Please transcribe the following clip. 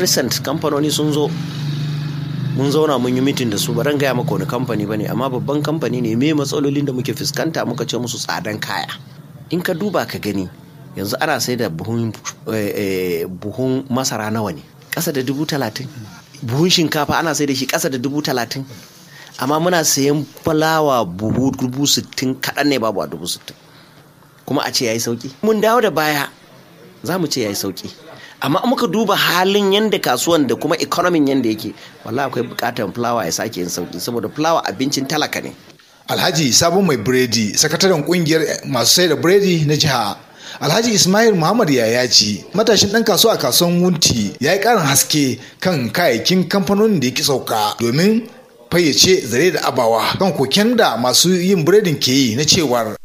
recent kamfanoni sun zo mun zauna mun yi mitin da su ba ran gaya maka wani kamfani ba ne amma babban kamfani ne me matsalolin da muke fuskanta muka ce musu tsadan kaya in ka duba ka gani yanzu ana sai da buhun buhun masara nawa ne ƙasa da dubu talatin buhun shinkafa ana sai da shi ƙasa da dubu talatin amma muna sayan fulawa buhu dubu sittin kaɗan ne babu a dubu sittin kuma a ce ya yi sauƙi mun dawo da baya za mu ce ya yi sauƙi amma muka duba halin yadda kasuwan da kuma economy yadda yake wallahi akwai buƙatar fulawa ya sake yin sauƙi saboda fulawa abincin talaka ne alhaji sabon mai biredi sakataren kungiyar masu sai da biredi na jiha alhaji ismail muhammad yayaci matashin dan kasuwa a kasuwan wunti ya yi karin haske kan kayayyakin kamfanonin da ya ki sauka domin fayyace zare da abawa kan koken da masu yin biredin ke yi na cewar